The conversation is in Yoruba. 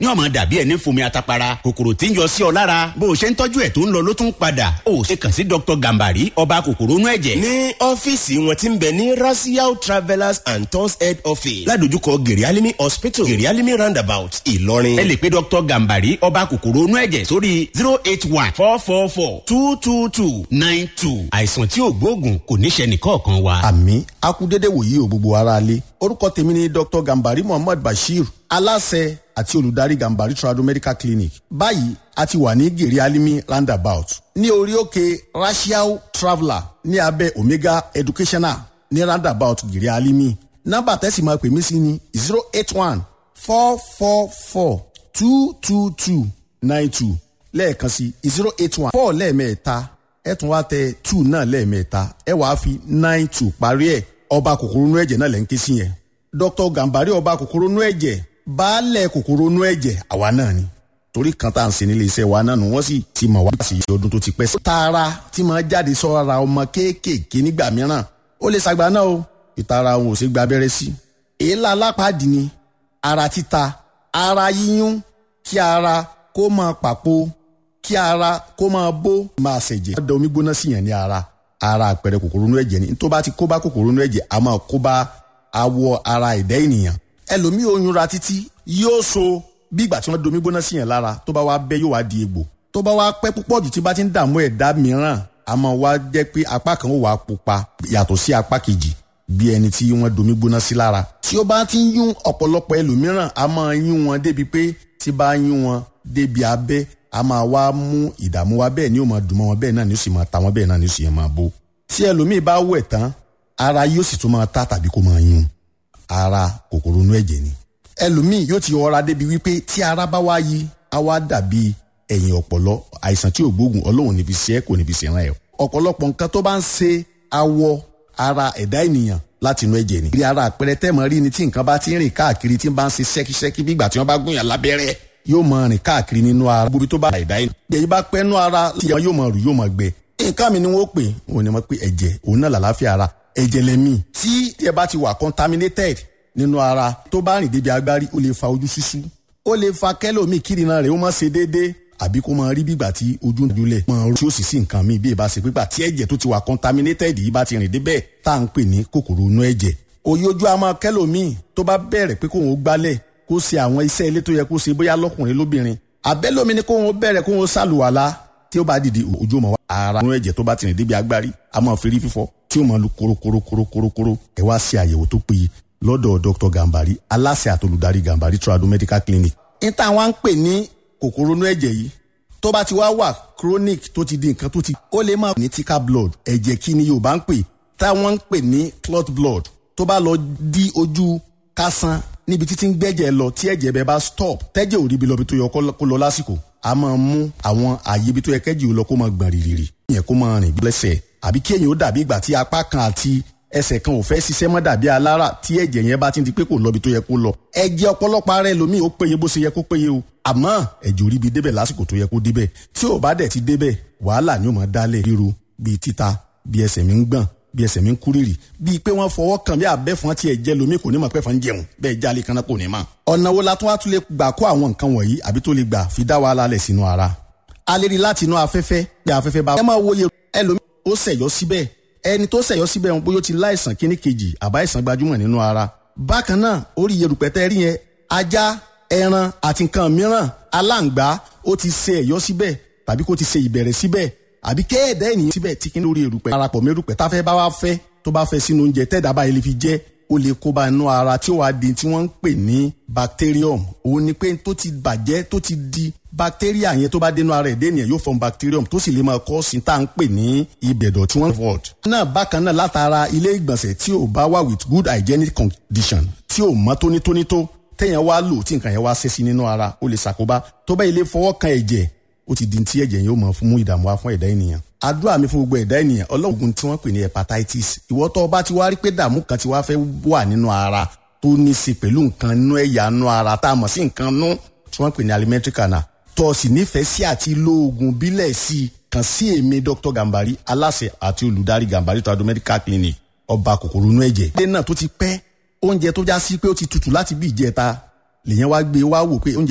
ní ọmọ dàbí ẹni fomi atapara kòkòrò tí ń yọ sí ọ lára bó o ṣe ń tọ́jú ẹ̀ tó ń lọ ló tún padà ó ṣe kàn sí dr gambari ọba kòkòrò inú ẹ̀jẹ̀. ní ọ́fíìsì wọn ti ń bẹ ní rasiao travellers and tours head office ládojúkọ gerialimi hospital gerialimi roundabout ìlọrin. ẹ lè pe dr gambari ọba kòkòrò inú ẹ̀jẹ̀ sórí zero eight one four four four two two two nine two àìsàn tí ò gbóògùn kò ní ṣe nìkọ̀ọ̀kan wa. àmì akúdédé wòyí o gbogbo ara lé orúkọ tèmi ni dr gambari muhammad bashir aláṣẹ àti olùdarí gambari trado medical clinic báyìí a ti wà ní gèrè alimi roundabout ní orí òkè rasiao traveller ní abẹ́ omega educational ní roundabout gèrè alimi nọ́mbà tẹ́sí máa pè mí sí ni zero eight one four four four two two two nine two lẹ́ẹ̀kan sí zero eight one four lẹ́ẹ̀mẹ́ta ẹ tún wá tẹ two náà lẹ́ẹ̀mẹ́ta ẹ wàá fi nine two parí ẹ̀ ọba kòkòrò inú ẹ̀jẹ̀ náà lẹ́ ń ké sí yẹn dr gambari ọba kòkòrò inú ẹ̀jẹ̀ baálẹ̀ kòkòrò inú ẹ̀jẹ̀ àwa náà ni torí kan tá à ń ṣe nílé iṣẹ́ wa náà nù wọ́n sì ti mọ̀ wá sí ọdún tó ti pẹ́ sí. tààrà tí máa jáde sọ́ra ọmọ kéékèèké nígbà mìíràn ó lè ṣàgbá náà o ìtara òun ò ṣe gba abẹ́rẹ́ sí. èélá alápàdé ni ara títa ara yíyún kí ara kó máa pàpò kí ara kó máa bó máa ṣẹ̀jẹ̀. wọ́n da omi gbóná sí yẹn ní ara ara àpẹẹrẹ kòkòrò inú ẹ̀jẹ̀ ni tó bá ti kó bá kòkòrò inú ẹ̀jẹ̀ a máa kó bá awọ ara ẹ̀dá ènìyàn ẹlòmíì oyún ra títí yóò so bí ìgbà tí wọ́n domi gbóná sí yẹn lára tó bá wá bẹ́ yóò wá di egbò tó bá wá pẹ́ púpọ̀ jù tí bá ti ń dààmú ẹ̀dá mìíràn a máa wá jẹ́ pé apá kan ó wà pupa yàtọ̀ sí apá kejì bí ẹni tí wọ́n domi gbóná sí lára tí ó bá ti ń yún ọ̀pọ̀lọpọ̀ ẹlòmíràn a máa yún wọn débi pé tí bá yún wọn débi abẹ́ a máa wá mú ìdààmú wa bẹ́ẹ̀ ni ó máa dùn mọ́ wọn bẹ́ẹ̀ náà ni ó sì máa ta wọn bẹ́ẹ̀ náà ni ó sì máa bó tí ẹlòmíì bá wẹ̀ tán ara yóò sì tún máa ta tàbí kó máa yún ara kòkòrò inú ẹ̀jẹ̀ ni ẹlòmíì yóò ti ọra débi wípé tí ara bá wá yí á wá dàbí ẹ̀yìn ọ̀pọ̀lọ àìsàn tí ò gbóògùn ọlọ́run níbi ṣe é kò níbi ṣe ràn ẹ́ ọ̀pọ̀lọpọ̀ nǹkan tó bá ń ṣe awọ ara ẹ̀dá ènìyàn láti inú ẹ̀jẹ̀ ni. ìrì ara àpẹẹrẹ tẹ́mọ̀ rí ni tí nǹkan bá ti ń rìn káàkiri tí ń bá ń ṣe ṣẹ́kíṣẹ́kí bí ìgbà tí wọ́n bá gún yàn lábẹ́rẹ́ yóò máa rìn káàkiri nínú ara gbogbo tó bá ẹ̀dá ènìyàn. ẹ̀yìn bá pẹ́ nú ara tí yóò máa rù yóò máa gbẹ. nǹkan mi ni wọ́n pè òun ni wọ́n pè ẹ̀jẹ̀ òun náà làlàáfíà ara ẹ̀jẹ̀ lẹ́mí tí ẹ bá ti wà contaminated nínú ara tó bá rìn débi agbárí ó lè fa ojú ṣíṣú ó lè fa kẹlòmíì kírìnà rẹ̀ ó má ṣe déédéé àbí kó máa rí bígbà tí ojú ń dúlẹ̀ máa rú tí ó sì sí nǹkan míì bí ìbá ṣe pípa tí ẹ̀jẹ̀ tó ti wà contaminated yìí bá ti rìn débẹ̀ tá à ń pè ní kòkòrò inú ẹ̀jẹ̀ òye ojú a máa kẹlòmíì tó bá bẹ̀rẹ̀ pé kóun ó gbálẹ̀ kó ṣe àwọn iṣẹ́ ilé tó yẹ kó ṣe bóyá lọ́kùnrin lóbìnrin àbẹ́lómi ni kóun ó bẹ̀rẹ̀ kóun ó ṣàlùwàlá tí ó bá dìde ojú ọmọ wa ara inú ẹ̀jẹ̀ tó bá ti rìn débi agbárí a máa fi rí fífọ́ tí ó máa lu korokorokorokorokoro ẹ wá ṣe àyẹ̀wò tó péye lọ́dọ̀ dr gambari aláṣẹ àtolùdarí gambari trado medical clinic. níta wọn ń pè ní kòkòrò inú ẹ̀jẹ̀ yìí tó bá ti wá wà chronic tó ti di nǹkan tó ti ó lè máa ní thicker blood ẹ̀jẹ̀ kí ni yorùbá ń pè táwọn ń pè ní clot blood tó bá lọ di ojú kásán níbi títí ń gbẹ́jẹ̀ lọ tí ẹ̀jẹ̀ bẹ́ẹ̀ bá stop tẹ́jẹ̀ ò rí ibi lọ bí tó yẹ kó lọ lásìkò a máa mú àwọn àyè ibi tó yẹ kẹ́jì ò lọ kó máa gbọ̀n rìrìrì ìyẹn kó máa rìn lẹ́sẹ̀ àbí kí èèyàn ó dàbí ìgbà tí apá kan àti ẹsẹ̀ kan ò fẹ́ ṣiṣẹ́ mọ́ dàbí alára tí ẹ̀jẹ̀ yẹn bá ti di pé kò lọ bí tó yẹ kó lọ. ẹ̀jẹ̀ ọ̀pọ̀lọpọ̀ ara ẹlòmíì ó péye bó ṣe yẹ kó péye o. àmọ́ ẹ̀jẹ̀ orí bi débẹ̀ lásìkò tó yẹ kó débẹ̀ tí ò bá dẹ̀ ti débẹ̀ wàhálà ni ó máa dálẹ̀ ríru bíi títa bíi ẹsẹ̀ mi ń gbọ̀n bíi ẹsẹ̀ mi ń kúrìrì bíi pé wọ́n fọwọ́ kàn bí abẹ́fọn tí ẹ̀jẹ̀ lomi kò ní mọ̀ pẹ́fọn jẹun bẹ́ẹ̀ jálè kan náà kò ní mọ̀. ọ̀nà wo la tún wá tún lè gbà kó àwọn nǹkan wọ̀nyí àbí tó lè gbà fi dá wàhálà lẹ̀ sínú ara. a lè rí láti inú afẹ́fẹ́ bí afẹ́fẹ́ bá. ẹ máa wòye ẹlòmí ó ṣẹ̀yọ́ síbẹ̀ ẹni tó ṣẹ̀yọ́ síbẹ̀ wọn bóyá ó ti láìsàn kíní kejì àbá ìsàn gbajúmọ̀ nínú ara. bákan náà orí yerùpẹ̀tẹ́ rí yẹn ajá ẹran àti nǹkan mìíràn aláǹgbá ó ti ṣe ẹ̀yọ́ síbẹ̀ tàbí kó ti ṣe ìbẹ̀rẹ̀ síbẹ̀ àbí kéèdè ènìyàn síbẹ̀ tí kíní lórí erùpẹ̀ parapọ̀ mẹ́rùpẹ̀ táfẹ́ bá wá fẹ́ tó bá fẹ́ sínú oúnjẹ tẹ́ẹ̀dá báyìí lè fi jẹ́ ó lè kó bá inú ara tí ó wàá di tí wọ́n ń pè ní bacterium òun ni pé tó ti bàjẹ́ tó ti di bacteria yẹn tó bá dénú ara ẹ̀dẹ́ ènìyàn yóò form bacterium tó sì lè máa kọ́ sí tá à ń pè ní ibẹ̀dọ̀ tí wọ́n void. náà bákan náà látara ilé ìgbọ̀nsẹ̀ tí ò bá wà with good hygienic condition tí ò mọ́ tónítóní tó téèyàn wá lò tí nǹkan yẹn wá ṣe sí nínú ara ó lè ṣàkóbá tó bá ilé fọwọ́ kan ẹ̀jẹ̀ ó ti di ti ẹ̀jẹ̀ yóò mọ̀ fún mú ìdààmú wá fún ẹ̀dá ènìyàn. àdúrà mi fún gbogbo ẹ̀dá ènìyàn ọlọ́run tí wọ́n pè ní hepatitis ìwọ tó bá ti wá rí pé dààmú kan ti wá fẹ́ wà nínú ara tó ní í ṣe pẹ̀lú nǹkan nú ẹ̀yà nú ara tá a mọ̀ sí nǹkan nú tí wọ́n pè ní alimentary canal tó o sì nífẹ̀ẹ́ sí àti lo oògùn bílẹ̀ sí i kàn sí èmi dr gambari aláṣẹ àti olùdarí gambari trado medical clinic ọba kòkòrò inú ẹ̀jẹ̀. ilé náà tó ti pẹ́ oúnjẹ tó já sí pé ó ti tutù láti bí ìjẹta lèyẹn wá gbé wá wò pé oúnjẹ